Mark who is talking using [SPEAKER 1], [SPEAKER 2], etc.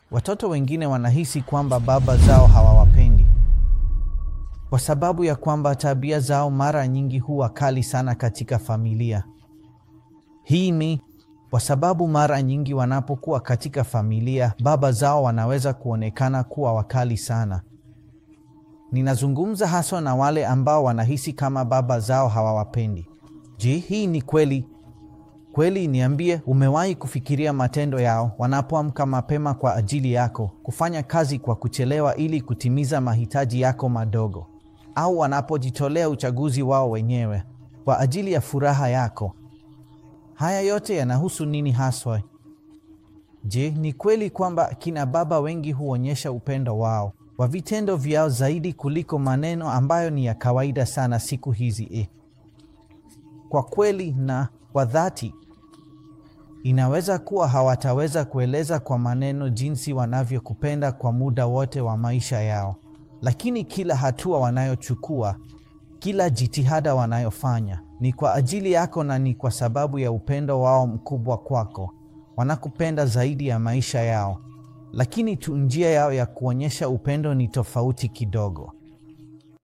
[SPEAKER 1] watoto wengine wanahisi kwamba baba zao hawawapendi kwa sababu ya kwamba tabia zao mara nyingi huwa kali sana katika familia. Hii ni kwa sababu mara nyingi wanapokuwa katika familia, baba zao wanaweza kuonekana kuwa wakali sana. Ninazungumza haswa na wale ambao wanahisi kama baba zao hawawapendi. Je, hii ni kweli? Kweli niambie, umewahi kufikiria matendo yao wanapoamka mapema kwa ajili yako, kufanya kazi kwa kuchelewa ili kutimiza mahitaji yako madogo, au wanapojitolea uchaguzi wao wenyewe kwa ajili ya furaha yako? Haya yote yanahusu nini haswa? Je, ni kweli kwamba kina baba wengi huonyesha upendo wao wa vitendo vyao zaidi kuliko maneno ambayo ni ya kawaida sana siku hizi eh? Kwa kweli na kwa dhati, inaweza kuwa hawataweza kueleza kwa maneno jinsi wanavyokupenda kwa muda wote wa maisha yao, lakini kila hatua wanayochukua, kila jitihada wanayofanya ni kwa ajili yako na ni kwa sababu ya upendo wao mkubwa kwako. Wanakupenda zaidi ya maisha yao, lakini tu njia yao ya kuonyesha upendo ni tofauti kidogo.